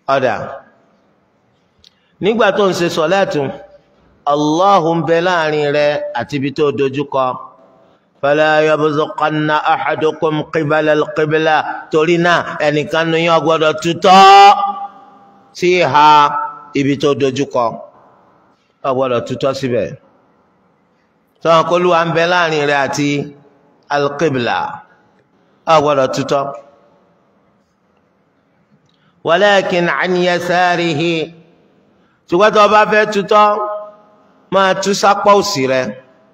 ọ̀dà nígbà tó ń ṣe sọ̀lẹ́tù Allahu ń bẹ láàrin rẹ àti ibi tó dojúkọ fala yabzuqanna ahadukum qibala al-qibla torí náà ẹnìkan ní yín gbọ́dọ̀ tutọ́ sí ìhà ibi tó dojúkọ ọ gbọ́dọ̀ tutọ́ síbẹ̀ sọ̀rọ̀ kó lùwà ń bẹ láàrin rẹ àti al-qibla ọ gbọ́dọ̀ tutọ́ walakin an yasarihi ṣùgbọ́n tó o bá fẹ́ tutọ́ máa tú sápá òsì rẹ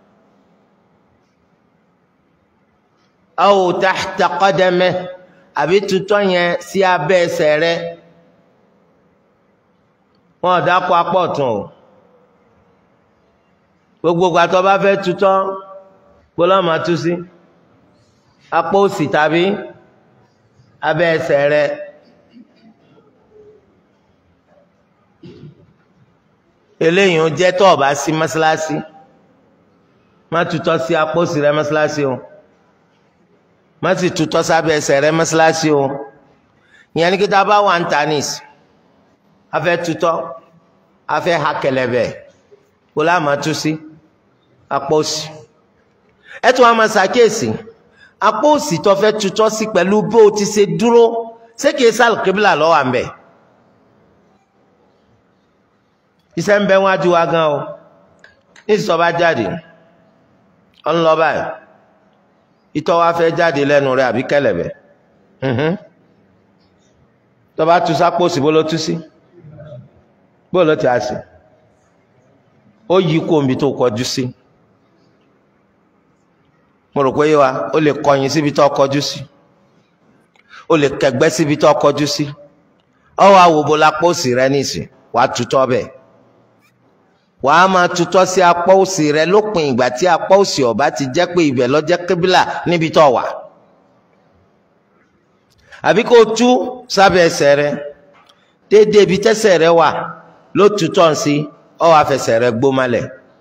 aw tahta qadamih àbí tutọ́ yẹn sí abẹ́ ẹsẹ̀ rẹ wọn ò dákọ apá ọ̀tún o gbogbo ìgbà tó o bá fẹ́ tutọ́ gbọ́dọ̀ máa tú sí apá òsì tàbí abẹ́ ẹsẹ̀ rẹ. eléyìí ń jẹ́ tó o bá sí mọ́sálásí má tutọ́ sí apósí rẹ mọ́sálásí o má sì tutọ́ sábẹ́ ẹsẹ̀ rẹ mọ́sálásí o ìyẹn ní kí tá a bá wà ń ta nìs a fẹ́ tutọ́ a fẹ́ ha kẹlẹ̀bẹ̀ kó láà má tú sí apósí ẹ tún wá máa ṣàkíyèsí apósí tó fẹ́ tutọ́ sí pẹ̀lú bó o ti ṣe dúró ṣé kìí sálùkébìlà lọ́wọ́ à ń bẹ̀ iṣẹ́ ń bẹ wájú wa gan o nísìsọ́ bá jáde ọ ń lọ báyìí ìtọ́ wa fẹ́ jáde lẹ́nu rẹ̀ àbí kẹlẹ̀bẹ̀ tó bá tu sápòsì bó ló tú sí bó ló ti á sí ó yí kó omi tó kọjú sí mo rò pé yé wa ó lè kọyìn síbi tó kọjú sí ó lè kẹgbẹ́ síbi tó kọjú sí ọ wá wò bó lápòsì rẹ nísìn wàá tutọ́ bẹ́ẹ̀ wàá máa tutọ́ sí apá òsì rẹ lópin ìgbà tí apá òsì ọ̀bá ti jẹ́ pé ibẹ̀ ló jẹ́ kébìlà níbi tó wà. àbí kó o tú sábẹ́ ẹsẹ̀ rẹ déédéé ibi tẹ́sẹ̀ rẹ wà ló tutọ́ sí ọ wàá fẹsẹ̀ rẹ gbó malẹ̀.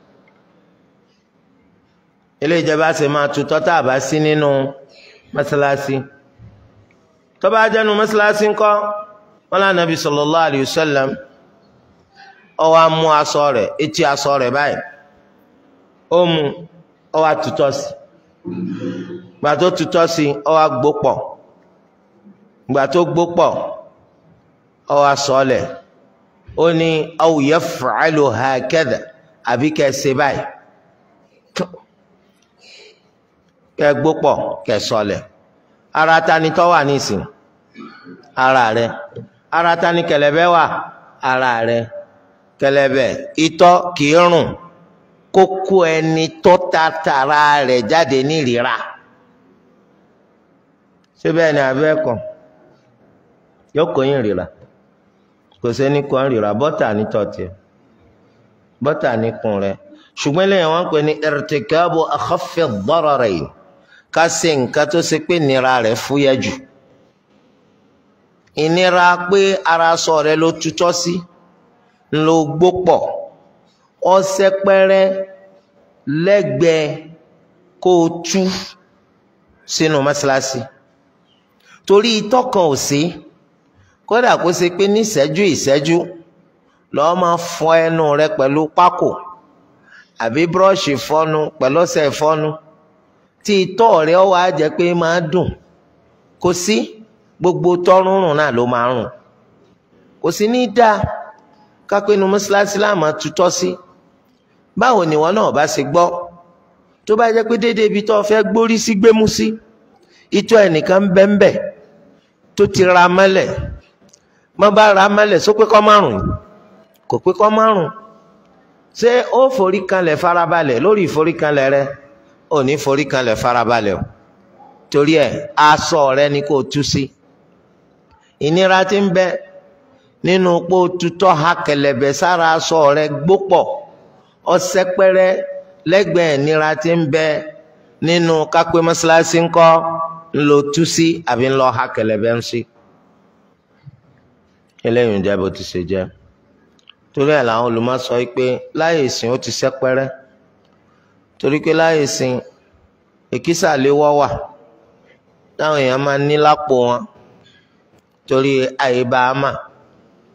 ilé ìjọba ṣe máa tutọ́ tá a bá sí nínú mọ́sálásí. tó bá jẹ́nu mọ́sálásí ńkọ́ wọn lànà bí sallallahu alayhi wa sallam ó wá mú aṣọ rẹ̀ etí aṣọ rẹ̀ báyìí ó mú ó wá tutọ́ sí gbà tó tutọ́ sí ó wá gbó pọ̀ gbà tó gbó pọ̀ ó wá sọlẹ̀ ó ní aw yaf'alu hakadha àbí kẹ́ ṣe báyìí kẹ́ gbó pọ̀ kẹ́ sọlẹ̀ ara ta ni tó wà nísìn ara rẹ̀ ara ta ni kẹ̀lẹ̀bẹ̀ wà ara rẹ̀ kẹlẹbẹ itọ́ kìí rùn kókó ẹni tó tatara rẹ̀ jáde ní ìrira ṣé bẹ́ẹ̀ ni abẹ́ kan yóò kó yín rira kò sẹ́ni kan rira bọ́tà ní tọ́tì bọ́tà ní kun rẹ̀ ṣùgbọ́n lẹ́yìn wọn pè ní irtikabu akhaffi ad-dararayn ká ṣe nǹkan tó ṣe pé nira rẹ̀ fúyẹ́ jù ìnira pé ara sọ rẹ̀ ló tutọ́ sí. Si ńlọ gbó pọ̀ ọsẹ pẹrẹ lẹ́gbẹ̀ẹ́ kó o tú sínú mọ́ṣáláṣí torí itọ́ kan ò sí kódà kó ṣe pé ní ìṣẹ́jú ìṣẹ́jú lọ́ọ́ máa fọ ẹnu rẹ pẹ̀lú pákò àbí búrọ́ọ̀ṣì fọnu pẹ̀lú ọṣẹ ìfọnu tí itọ́ rẹ ó wá jẹ́ pé máa dùn kò sí gbogbo tọ́rùnrùn náà ló máa rùn kò sí ní dáa kápẹ́nu mọ́ṣáláṣí láàmú tutọ́ sí báwo ni wọn náà bá ṣe gbọ́ tó bá jẹ́ pé déédéé ibi tó fẹ́ gbórí sí gbémú sí itọ́ ẹnìkan bẹ́ńbẹ́ tó ti ra mọ́lẹ̀ má bá ra mọ́lẹ̀ só pé kọ́ márùn kò pé kọ́ márùn ṣé ó forí kanlẹ̀ farabalẹ̀ lórí ìforí kanlẹ̀ rẹ ò ní forí kanlẹ̀ farabalẹ̀ o torí ẹ̀ aṣọ rẹ ni kò tú sí ìnira tí ń bẹ nínú pé tutọ́ ha kẹlẹ̀bẹ̀ sára aṣọ rẹ gbópọ̀ ọsẹ pẹrẹ lẹ́gbẹ̀ẹ́ ìnira tí ń bẹ nínú kápẹ́ mọ́ṣáláṣí ńkọ́ ńlọ tú sí àbí ńlọ ha kẹlẹ̀bẹ̀ ń sí. eléyìí ń jẹ́ bó ti ṣe jẹ́ torí ẹ̀ làwọn olùmọ̀ sọ pé láyé ìsìn ó ti sẹ́pẹ́rẹ́ torí pé láyé ìsìn èkísà léwọ́ wà táwọn èèyàn máa ní lápò wọn torí àyè bá a mà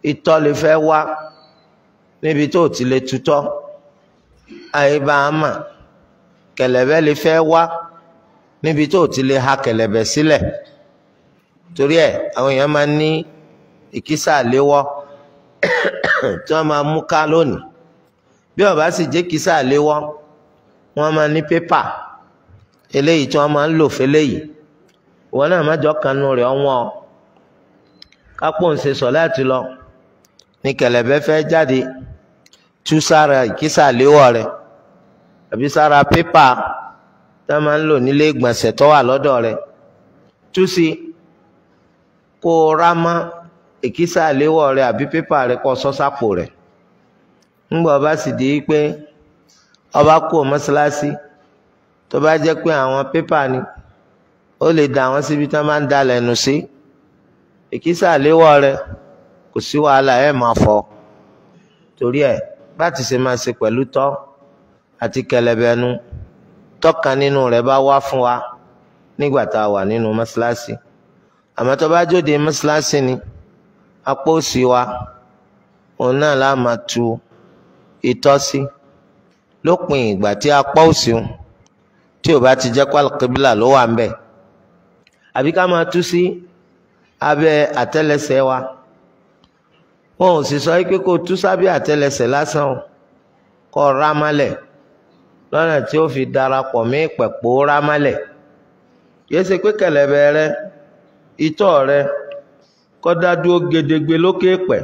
ìtọ̀ lè fẹ́ wá níbi tó ti lè tutọ́ àyíbá àmà kẹ̀lẹ̀bẹ̀ lè fẹ́ wá níbi tó ti lè ha kẹ̀lẹ̀bẹ̀ sílẹ̀ torí ẹ̀ àwọn èèyàn máa ń ní ìkísà léwọ́ tí wọ́n máa mú ká lónìí bí ó bá sì jẹ́ kísà léwọ́ wọ́n máa ní pépà eléyìí tí wọ́n máa ń lò fẹ́lẹ́yìí ìwọ náà má jọ kanu rẹ̀ ọ̀wọ́n kápò ń ṣe sọ láti lọ ní kẹ̀lẹ̀bẹ̀ fẹ́ jáde tú sára ìkísà léwọ́ rẹ̀ àbí sára pépà tí wọ́n máa ń lò nílé ìgbọ̀nsẹ̀ tó wà lọ́dọ̀ rẹ̀ tú sí kó o rá mọ́ ìkísà léwọ́ rẹ̀ àbí pépà rẹ̀ kó sọ sápò rẹ̀ ńgbà ọba sì di pé ọba kú mọ́ṣáláṣí tó bá jẹ́ pé àwọn pépà ni ó lè da àwọn síbi tí wọ́n máa ń da lẹ́nu sí ìkísà léwọ́ rẹ̀ kò sí wàhálà ẹ̀ máa fọ torí ẹ̀ bá ti ṣe máa ṣe pẹ̀lú tọ́ àti kẹlẹbẹnu tọ́kan nínú rẹ̀ bá wá fún wa nígbà tá a wà nínú mọ́ṣáláṣí àmọ́ tó bá jóde mọ́ṣáláṣí ni apá òsì wa òun náà la máa tu itọ́ sí lópin ìgbà tí apá òsì ń tí ò bá ti jẹ́ pálíkìbílà ló wà ń bẹ̀ àbí ká máa tú sí abẹ́ àtẹ́lẹsẹ̀ wa wọn ò sì sọ pé kó tú sábẹ́ àtẹ́lẹsẹ̀ lásán o kó rámálẹ̀ lọ́nà tí ó fi darapọ̀ mí pẹ̀pọ̀ rámálẹ̀ yìí ṣe pé kẹ̀lẹ̀bẹ̀ rẹ itọ́ rẹ kó dá dúró gedegbe lókè pẹ̀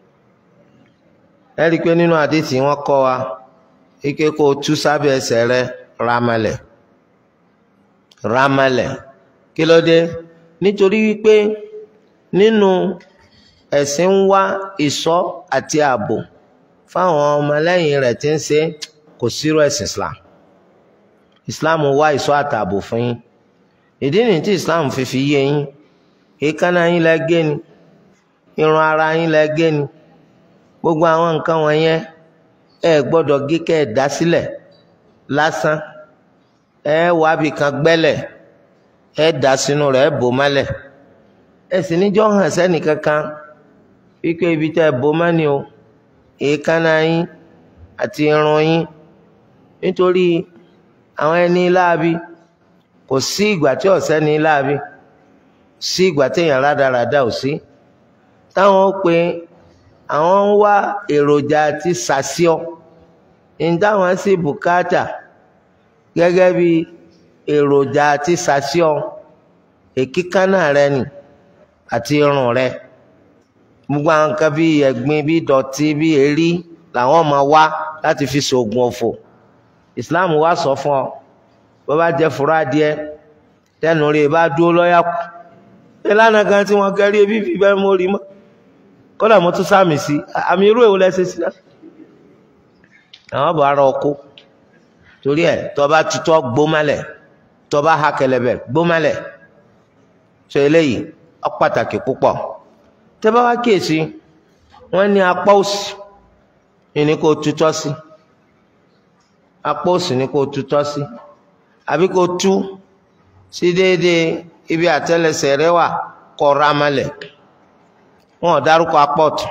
ẹ rí i pé nínú àdìsí wọn kọ́ wa ike kó tú sábẹ́ ẹsẹ̀ rẹ rámálẹ̀ rámálẹ̀ kí ló dé nítorí wípé nínú ẹ̀sìn ń wá ìṣọ́ àti ààbò fáwọn ọmọlẹ́yìn rẹ̀ tí ń ṣe kò sírò ẹ̀sìn Islam Islam wá ìṣọ́ àtààbò fún yín ìdí nìyí tí Islam fi fi yé yín èékánná yín lẹ gé ni irun ara yín lẹ gé ni gbogbo àwọn nǹkan wọ̀nyẹn ẹ gbọ́dọ̀ gé kẹ́ ẹ dá sílẹ̀ lásán ẹ wábì kan gbẹ́lẹ̀ ẹ dà sínú rẹ̀ ẹ bò mọ́lẹ̀ ẹ sì níjọ́ hàn sẹ́nì kankan wípé ibi tẹ́ ẹ bò mọ́ ni o èékánná yín àti irun yín nítorí àwọn ẹni láabi kò sí ìgbà tí ọ̀sẹ́ ní láabi sí ìgbà téèyàn rádaràda ò sí táwọn ó pe àwọn ń wá èròjà àti sàṣíọ ní táwọn sì bùkátà gẹ́gẹ́ bí èròjà àti sàṣíọ èkíkánná rẹ nì àti irun rẹ gbogbo àwọn nǹkan bíi ẹ̀gbin bíi dọ̀tí bíi èrí làwọn máa wá láti fi ṣoògùn ọ̀fọ̀ Islam wá sọ fún ọ bó bá jẹ fúra díẹ̀ tẹnu rẹ bá dúró lọ́yà kù ìlànà kan tí wọ́n kẹ́rí ebi fi bẹ́ẹ̀ mórí mọ́ kódà mo tún sáàmì sí àmì irú èwo lẹ́sẹ̀ sí náà àwọn bọ̀ ara ọkọ torí ẹ̀ tó bá tutọ́ gbómálẹ̀ tó bá ha kẹlẹ̀bẹ̀ gbómálẹ̀ sọ eléyìí ó pàtàkì púpọ̀ tẹ́ bá wá kíyèsí wọ́n ní apá òsì ní kó tutọ́ sí apá òsì ní kó tutọ́ sí àbí kó tú sí déédéé ibi àtẹ́lẹsẹ̀ rẹ wà kó rámálẹ̀ wọn ò dárúkọ apá ọ̀tún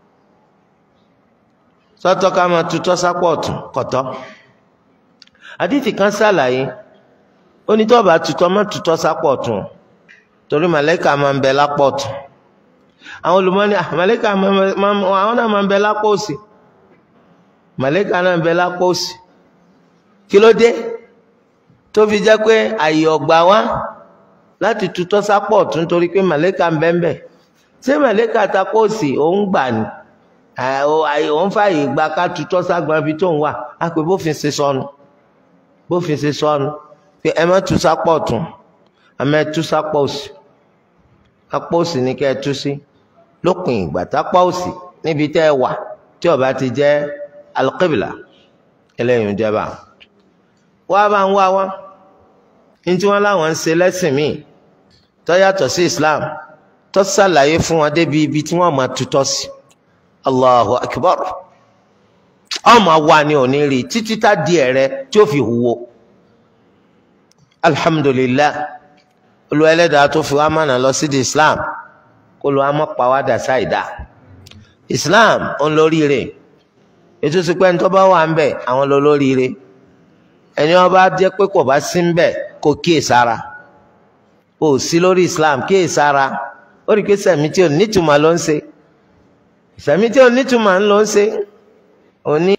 sọ́tọ̀ ká máa tutọ́ sápá ọ̀tún kọ̀tọ́ àdìtì kan ṣàlàyé ó ní tó bá tutọ́ má tutọ́ sápá ọ̀tún torí màlẹ́kà máa ń bẹ lápá ọ̀tún àwọn olùmọ́ni màlẹ́kà àwọn náà máa ń bẹ lápá òsì màlẹ́kà náà ń bẹ lápá òsì kí ló dé tó fi jẹ́ pé àyè ọ̀gbà wá láti tutọ́ sápá ọ̀tún torí pé màlẹ́kà ń bẹ ń bẹ ṣé màlẹ́kà takó òsì òun gbà ní òun fààyè gba ká tutọ́ ságbọn ibi tó ń wà á pé bófin ṣe sọnù bófin ṣe sọnù pé ẹ má tu sápá ọ̀tún àmọ́ ẹ tú sápá òsì apá òsì ní kẹ́ ẹ tú sí lópin ìgbà tápá òsì níbi tẹ́ ẹ wà tí ó bá ti jẹ́ alqibla eléyìí ń jẹba wá bá ń wá wá ní tí wọ́n láwọn ń ṣe lẹ́sìn míì tó yàtọ̀ sí Islam tó ṣàlàyé fún wọn débi ibi tí wọ́n máa tutọ́ sí Allahu Akbar ọmọ wa ni ò ní rí títí tá di ẹ̀rẹ́ tí ó fi huwo alhamdulillah olùwà ẹlẹ́dàá tó fi wá mọ̀nà lọ sí di islam kó ló wá mọ́ pàwádà ṣáìdá islam òun lóríire ètò ìsìnkú ẹni tó bá wà ń bẹ àwọn lọ lóríire ẹni wọn bá jẹ́ pé kò bá sí ń bẹ kó kíyè sára kò sí lórí islam kíyè sára ó rí i pé sẹ̀mí tí ò nítumọ̀ ló ń ṣe sẹ̀mí tí ò nítumọ̀ ń ló ń ṣe òní